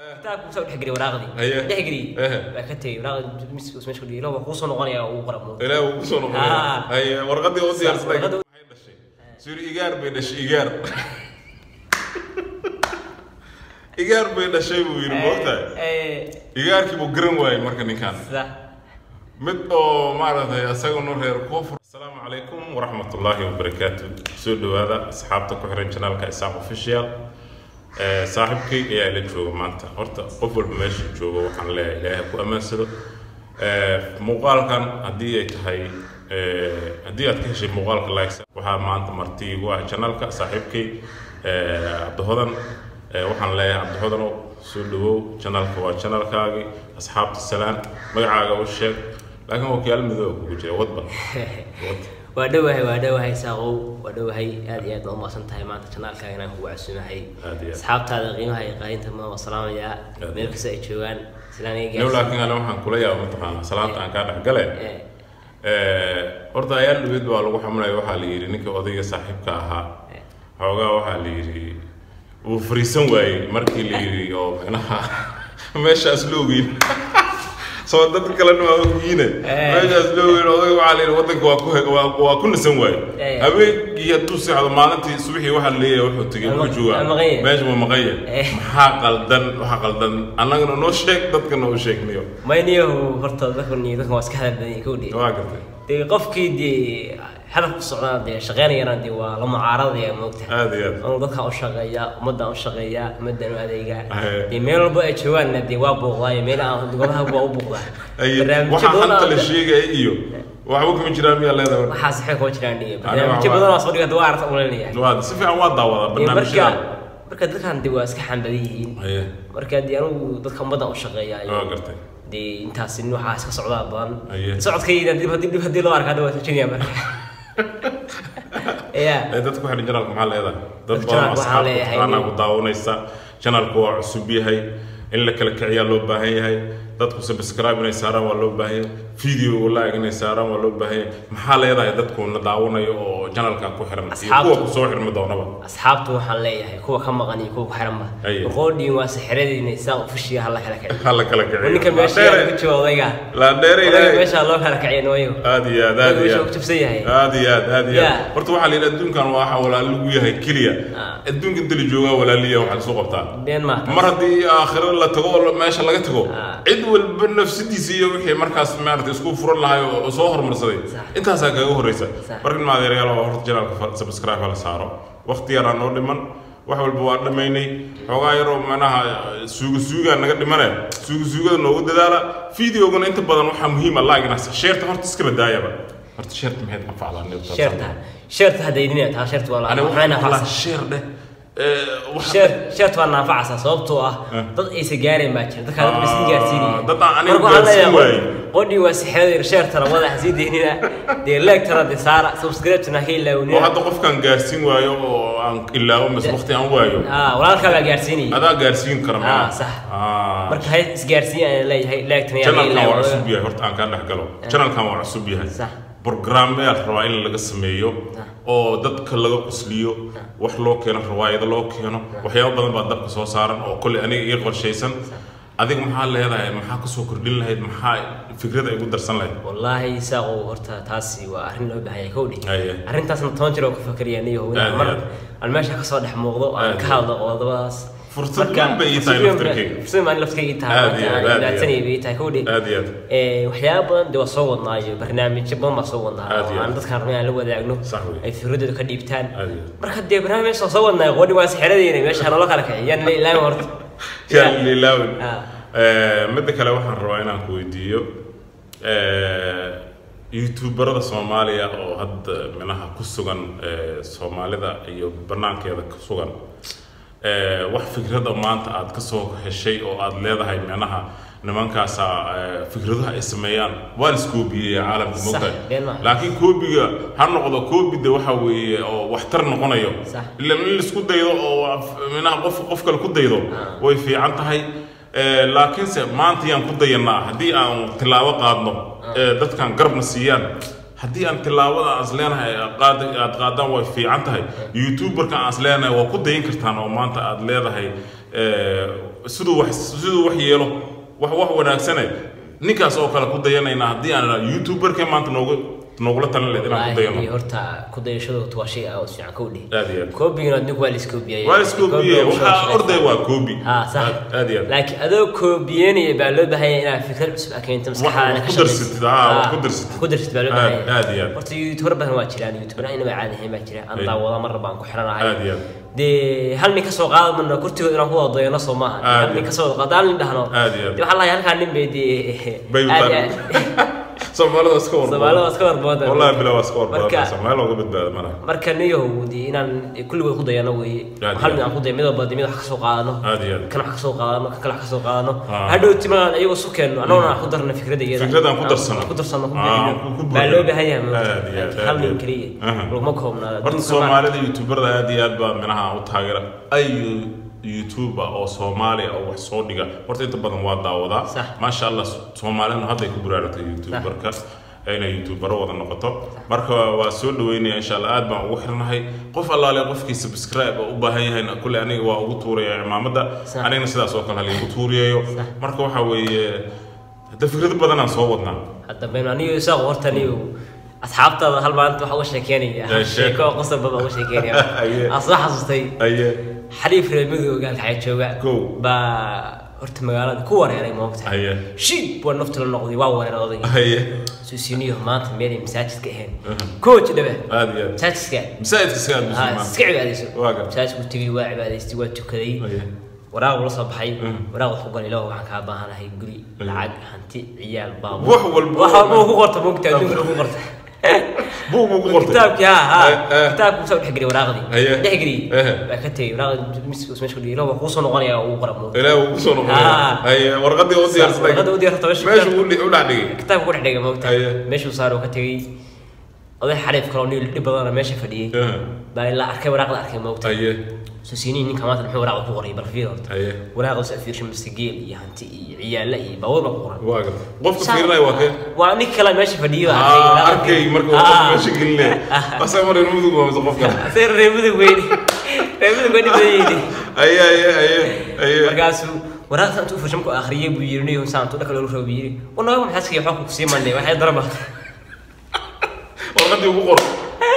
kitaabku soo dhex geliy waraaqdii Haye. dhex geliy Ehe. waa ka tegey waraaqdii miska meesha ku dhigay ilaa waa kuusoo noqonaya uu qora muuqda ilaahi wuu kusoo noqonaya Ah. haye warqadii u diyaarsaday Warqadii- maxay dhashay suri igaar bay dhashay igaar igaar bay dhashay buu yidhi moogtahay Eh, igaarkii buu garan waayey marka ninkan sida mid oo maaragtay isaguna reer koonfur asalaamu calaykum waraxmatullaahi wabarakaatu soo dhawaada asxaabta ku xiran janaalka isaaq official Eh, saaxiibkay ayaa ila jooga maanta horta qof walba meesha jooga waxaan leeyahay ilaahay ha ku ammaansado Eh, muuqaalkan haddii ay tahay eh, haddii aad ka heshay muuqaalka likes waxaa maanta marti igu ah janaalka saaxiibkay eh, cabdihodan Eh, waxaan leeyahay cabdihodanow soo dhawow janaalka waa janaalkaagii asxaabta salaan magacaaga u sheeg laakiin wakiyaal midooba kugu jira wadba wad waa dhowahay waa dhowahay saaqow waa dhowahay aad iyo aad baa umaqsan tahay maanta janaalkaaga inaan kugu casuumahay Aad iyo aad. asxaabtaada qiimaha iyo qaayinta ma waa salaamayaa Aad. meel kasta ay joogaan silaan iga new gaarsiin. laakiin ale waxaan kula yaaba mataqaanaa salaanta aan kaa dhex gale Eh, Eh, horta ayaal dhaweyd baa lagu xamunaya waxaa la yidhi ninkii odayga saaxiibka ahaa eh. xoogaa waxaa la yidhi wuu fariisan waayey markii la yidhi oo micnaha meeshaas loogeyn soo dad kalena waa ogyiine Eh. meeshaas loogeyn odayga waxaa la yidhi waddanka waa ku he- waa waa ku nasan waaye Eh. habeenkii hadduu seexdo maalintii subaxii waxaa la leeyahay wuxuu tegey Ama- wuxuu joogaa ama maqanya. meesha waa maqanya Eh. maxaa qaldan waxaa qaldan annagana noo sheeg dadkana u sheegniyo mayniyahu horta dadkan iyo dadkan waa iska hadal badan yihiin kowdhi waa gartay dee qofkii dee hadaf ku socdaan dee shaqeynayana dee waa la mucaaradaya moogta aad iyo aad anuu dadkan u shaqeeya ummaddan u shaqeeya ummaddan u adeegaa Ahe. dee meel walba ay joogaanna dee waa buuqdaayo meel aan golaha waa u buuqdaa Ay, barnaamijyo waxaa badan hanta la oo- sheegaya iyo waxba kuma jiraan miyaa leedahay marka? waxaas waxay kuma jiraan dhiyo Aniga barnaamijyo waa- badan oo soo dhiga waa aragta uleynaya waa si fiican waa daawadaa dee marka barnaamijyada marka dadkan dee waa iska xambadan yihiin Haye, marka dee anugu dadka ummaddan u shaqeeya waa gartay dee intaas nin waxaa iska socdaa badan Aye. socodkayda dib haddii dib haddii loo arka hadda waa sojinaya marka ya Ee, dadku waxay janaalka maxaa leedahay dad Dadka badan janaalka waxaa asxaabta leeyahay taqaanaa nin- ku daawanaysa janaalku waa cusub yahay in la kala kiciyaa loo baahan yahay dadku subscribe inay saaraan waa loo baahan yahay video like inay saaraan waa loo baahan yahay maxaa leedahay dadku na daawanayo oo janaalka ku xiran iyo Asxaabtu. kuwa ku soo xirmi doonaba asxaabtu waxaan leeyahay kuwa ka maqan iyo kuwa ku xiranba Aye. boqoodhiin waa sixiradiina isaa ufushiya hala kala kiciyo ha la kala kiciyo ninka meesha Laandheere- yaa ku jooga odayga laandheere odayga ilaahay meesha loo kala kiciyo nooyo aad iyo aad aad iyo meesha aad ku jabsan yahay aad iyo aad aad iyo aad Yeah. horta waxaa la yidhi adduunkan waxa walaal lagu yahay keliya Ah. adduunka inta la joogaa walaaliya waxaa lasoo qabtaa been maata mar haddii aakhiro la tago oo meesha laga tago Ah. cid walba nafsadiisa iyo wixii markaas maarata isku furan lahay oo soo hormarsaday Sax. intaasaa kaga horeysa Sax. marka in maadeerayaal waa horta janaalka subscribe la saaro waqti yaraa noo dhiman wax walba waa dhammaynay xoogaa yaroo macnaha suuga suugaa naga dhimane suuga suugada noogu dadaala videogana inta badan waxaa muhiim ah laagina sheerta horta iska badaayaba horta sheerta maxayd anfacdaa sheerta sheerta hadaydinaya taa sheerta waa la aniga maxay waxaa naafacsa sheer dheh ee, waxa- sheer sheerta waa naafacsa sababtoo ah Eh. dad aysa gaareen baa jira dadkaa dad basi gaarsiinaya dad aan aniga Marka waxaan gaarsiin leeyahay, waayey. qodhii waa sixirada sheertana wada hasii deynina dee leegtana dee saara subscribe-tuna ha oo ilaawnina hadda qofkaan gaarsiin waayo oo aan ilaawo mise waqti aan waayo ah walaalkaa baa gaarsiinaya adaa gaarsiin kara Ah, ma sax. marka hay isgaarsiin ayaan leeyahay leegtana yaa janalkan waa ilaawo cusub yahay horta aan kaa dhex galo janalkan waa cusub yahay Sax. programmeyaal rabaa in laga sameeyo Sax. oo dadka laga qusliyo wax loo keeno riwaayado loo keeno waxyaabo badan baa dabka soo saaran oo kolley aniga ii qorshaysan adiga maxaa leedahay maxaa kasoo kordhin lahayd maxaa fikrada igu darsan lahayd wallaahi saaqow horta taasi waa arrin loo baahan yahay kowdhi Aye. arrintaasna toban jir oo ku fakariya niyo Aad iyo mar aad. aan meesha kasoo dhex muuqdo oo aan Aad ka iyo hadlo qodobadaas Fursad Marka- weyn bay ii tahay fursad weyn laftarkeyga. bay- fursad weyn laftarkeyga ii tahay Aad maanta iyo aad, aan aad iyo ilaadsanayay bay ii tahay kowdhi aad iyo aad Ee, waxyaabo badan dee waa soo wadnaa iyo barnaamijyo badan baa soo wadnaa Aad iyo oo aan aad. dadkaan rabnay aan la wadaagno Sax wey. ay fikradooda ka dhiibtaan Aad iyo aad. marka dee barnaamij soo soo wadnaa qodhi waa sixiradeena meesha noola kala kiciy yaan la ilaawi horta Yaa lilaawin. Ah. Eh, midda kale waxaan rabaa inaan ku weydiiyo eh, youtuberada soomaaliya oo hadda minaha ku sugan eh, soomaalida iyo banaankeeda ku sugan eh, wax fikrada maanta aad ka soo heshay oo aad leedahay minaha nimankaasa eh, fikradaha ay sameeyaan waa la iskoobiyey caalamka Sax, mogtahay been maaha. laakiin koobiga ha noqdo koobida waxa weeye oo waxtar noqonayo Sax. ila in laisku daydo oo af- minaha qof qof kale ku daydo Ah. way fiican tahay Eh, laakiinse maanta yaan ku dayanaa haddii aan tilaabo qaadno ee dadkan garabna siiyaan haddii aan tilaabada aan isleenahay aad qaad- aad qaadaan way fiican tahay youtuberka aan isleenahay waa ku dayan kartaan oo maanta aad leedahay eh, siduu wax siduu wax yeelo wax wax wanaagsane ninkaas oo kale ku dayanayna haddii aan youtuberka maanta noogu noogula talin leed inaan ku dayano wallaahi horta ku dayashadu waa shay aad u fiican kow dheh aad iyo aad koobigana ninku waa la iskoobiyay waa iskoobiye waxaa orday waa koobi ها صح aad aad iyo aad laakiin adoo koobiyeynaya baa loo baahan yahay inaad fikrad cusub aad keento maskaxdaada wax ku darsatid, aa, wax ku darsatid. ku darsatid baa loo baahan Aad- yahay aad iyo aad. horta youtuber badan waa jiraan youtuber inaba caadi ahayn baa jira aan Ay. daawada mar baan ku xiranahay aad iyo aad dee hal nin kasoo qaada mana kurtigood inaan ku wada dayano soo maaha Aad hal nin iyo. kasoo qaada hal nin dhahno Aad iyo aad. dee waxaa lahay halkaa nin bay dee bay u aad iyo tahay aad- soomaalida iska warbadan Soomaalida waa iska warbadan. wallahi bilaa waa iska warbadan Marka- soomaali looga badbaado malaha marka niyahow dee inaan kulligood ku dayano weeye Aad hal iyo nin aan ku dayo mid walba dee mid wax kasoo qaadano aad iyo aad kan wax kasoo qaadano kan kale wax kasoo qaadano Ah. hadhow timaan ayagoo isu keenno annaguna aan ku darno fikrada iyada Fikrad aan ku darsano. ku darsano ku Ah, bixino ku- ku baa buuxino. loo baahan yahay Aad iyo aad, maanta hal aad nin iyo keliya Aha. laguma koobnaada horta soomaalida youtuberda aad iyo aad baa minaha u taageera ay youtuber oo soomaali ah oo wax soo dhiga horta inta badan waa daawadaa Sax. maasha allah soomaalina hadday ku buraaragtay youtuberka inay youtubero wada noqoto marka waa soo dhaweynaya insha allah aad baan ugu xirnahay qof allaale qofkii subscribe oo u baahan yahay kule aniga waa ugu tuuraya cimaamada Sax. anigana sidaas oo kale haliigu tuuriyayo marka waxa weeye hadda fikrado badan aan soo wadnaa hadda baynu aniyo isaaq horta niyo asxaabtaada hal maanta waxaa uga sheekeynaya Eh, sheeko. sheeko oo qosol badan uga sheekeynaya Aye. aan soo xasuustay aye xariif reer midooga waxaa jooga Kow. baa horta magaalada ku wareeray moogta aye shiib waa nafta la noqday waa wareerooday aye suusiniyo maanta meelay masaajidka ahayn coach dhabe aad iyo aad masaajidka masaajidka iska aad ها musulmaan iska cibaadayso Waa gar- masaajidku tegay waa cibaadaystay waa tukaday Aye. waraaq ula soo baxay Mm. waraaq wuxuu galay ilaah waxaan kaa baahanahay guri Aye. lacag hanti ciyaal baabuur Wax walba- wax walba uu ku qorta moogta adduunka lagu qorta buug buu ku qortay kitaabkii ha ha Eh, eh. kitaabku soo dhex geliyay waraaqdii Aye. dhex geliyay Eh. baa ka tegay waraaqdii miska meesha ku dhigay ilaah waa kuu soo noqonaya uu qora moogta ilaahi uu kusoo noqonaya Ah. haye warqadii u diyaarsaday warqadda u diyaarsatay meesha meesha uu dhi- u dhac dhigay kitaabka ku dhex dhigay moogta Aye. meeshuu saaro ka tegay oday xariif kaloo nin dhib badana meesha fadhiyey Eh, baa ilaa arkay waraaqda arkay moogta haye سوسيني ninka maanta muxuu waraaq ku qoray bal fiir horta haye waraaq oo fiirshin mastageel iyo hanti iyo ciyaala iyo baabuur baa ku qoran waa gar qofka fiirinaya waa kee waa nin kale meesha fadhiyo Ah, arkay marka uu qofka meesha gelinaya asaa mar in mudug waa mise qofka sir reemudug weyni reemudug weyni bayni haye haye haye haye markaasuu waraaqda intuu fiirshin ku akhriyay buu yiri niyo saan tu dhaka loo rabo yiri wanaga maxaa iska waxaa ku sii manay waxay daraba warqadii ugu qor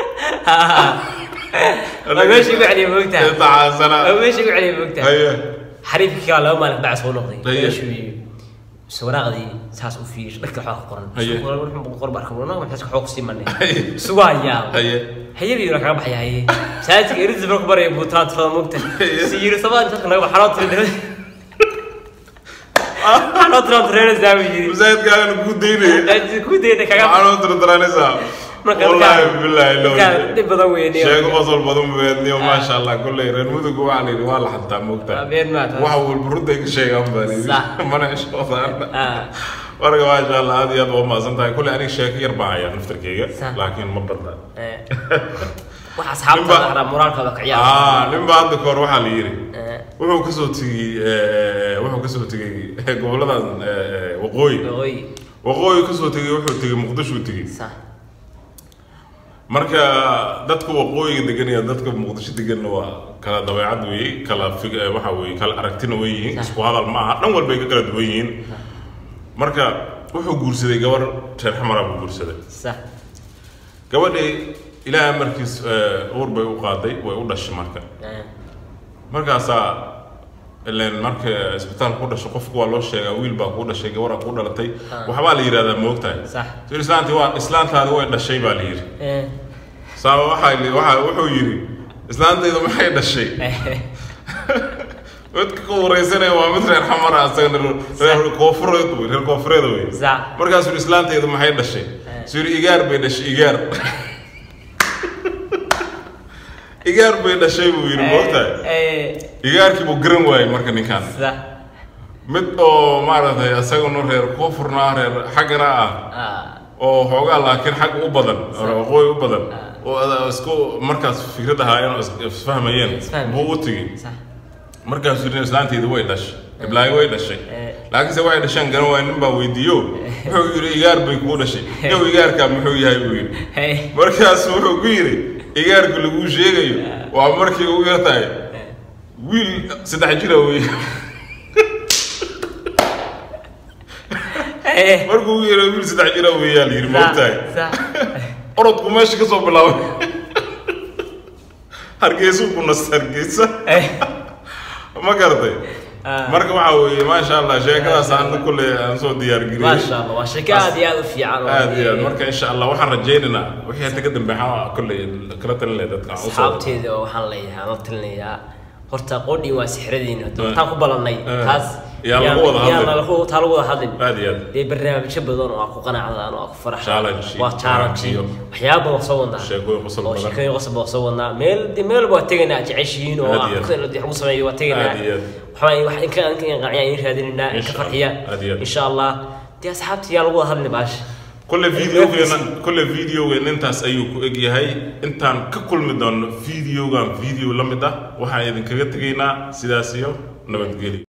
waa meesha igu celiya moogtaa tacaasana waa meesha igu celiya moogtaa haye xariifkii kala laba maalin bacas soo noqday Aye. meeshuu yimi mise waraaqdii saas u fiirish dharka waxaa ku qoran Aye. wuxuu qor barka wanaga maxaa iska xoog sii manay Aye. sugaa yaa haye hayabii la kaga baxaya haye saajidka eridis marku baraya buu taantirada mugta si yiri sabaa dadka naga waxaa loo tiri dhaway waxaa loo tira tireynaysaa buu yiri masaajidkaagan ku daynaya Saajidka ku dayda kaga waxaa loo tirtiranaysaa Marka wallaahi dadka- bilaahi dadka low dhib badan weeye sheego qosol badan weedniyo maasha allah kolley reer mudug waxaa la yidhi waa la xantaa moogtaa Habeen maa taas. waxa walba runta ka sheegaan baa la yidhi Sax. mana ishoodaan Ah. marka maasha allah aad iyo aad waa mahadsan tahay kolley aniga sheeko yar baan hayaa naftarkeyga Sax. laakiin ma badna Eh, waxa asxaabta Ninba- la xaraa moraalkooda ka ciyaar ah nin baa hadda kahor waxaa la yidhi Eh, wuxuu kasoo tegey eh, wuxuu kasoo tegey goboladan eh, waqooyi oy waqooyi kasoo tegey wuxuu tegey muqdishuu tegey sax marka dadka waqooyiga degan iyo dadka muqdisho deganna waa kala dabeecad weeye kala fig eh, waxa weeye kala aragtina way yihiin Sax. isku hadal ma aha dhan walbay ka kala duwan yihiin marka wuxuu guursaday gabar reer xamara buu guursaday sax gabadhii ilaahay markiis eh, uur bay u qaaday way u dhashay marka Eh, markaasaa ileen marka isbitaalka ku dhasho qofku waa loo sheegaa wiil baa kuu dhashay gabaraa kuu dhalatay Ah. waxbaa la yidhahdaa moogtahay sax so islaantii waa islaantaadi way dhashay baa la yidhi Eh, saaba waxaa li- waxaa wuxuu yidhi islaantaydu maxay dhashay eh, midka ka wareysanaya waa mid reer xamara asagana reer koofureed wey reer koofureed wey sax markaasuu yidhi islaantaydu maxay dhashay suu yidhi igaar bay dhashay igaar igaar bay dhashay buu yidhi moogtahay Eh, igaarkii buu garan waayey marka ninkaan sax mid oo maaragtay isaguna reer koonfurna reer xaggana ah ah oo xoogaa laakiin xag u badan oo waqooyi u badan oo ada- isku markaas fikrad ahaa inuu is- isfahmayeen Isfahmay. buu u tegey sax markaasuu yidhi islaantaydu way dhashay iblaahi way dhashay Eh. laakiinse waxay dhasheen garan waaya nin baa weydiiyo wuxuu yidhi igaar bay kuu dhashay yow igaarkaa muxuu yahay buu yidhi Eh, markaasu wuxuu ku yidhi igaarku laguu sheegayo waa markii ugu yar tahay wiil saddex jira wey Eh. markuu u yeero wiil saddex jira weeyaa la yidhi Sax, moogtahay sax. orodku meesha ka soo bilaabay hargeysuu ku nasta hargeysa Eh, ma garatay Ah. marka waxa weeye maasha allah sheekadaas aan kulle aan soo diyaar maasha geliyey allah waa sheeko aad iyo aad u fiican oo aad iyo aad marka insha allah waxaan rajaynaynaa wixii hadda ka dambeeya kolle kala talin lahay dadka aan usoo asxaabteeda oo waxaan leeyahay aan la talinayaa horta qodhin waa sixradiina Eh. taan ku balannay Eh. taas Yaa lagu wada yaa hadlin. lagu- taa lagu wada hadlin aad iyo aad dee barnaamijyo badan oo aan ku qanacdaan oo aan ku faraxdaan Challenge iyo waa challenge iyo waxyaaba badan soo wadnaa sheekooyin qosol oo badan. sheekooyin qosol badan soo wadnaa meel dee meel waa tegaynaa jeceshihiin oo Aad aan iyo aad. ku lagu sameeyo waa tegaynaa Aad iyo aad. waxbaa wax inka inka qanciya in raadinaynaa inka Insha Allah. farxiya Aad iyo aad. insha allah dee asxaabta yaa lagu wada hadli baasha kulle videogeena kulle videogeena intaas ayuu ku eg yahay intaan ka kulmi doono videogan video la mid ah waxaan idinkaga tegaynaa sidaas iyo nabadgelyo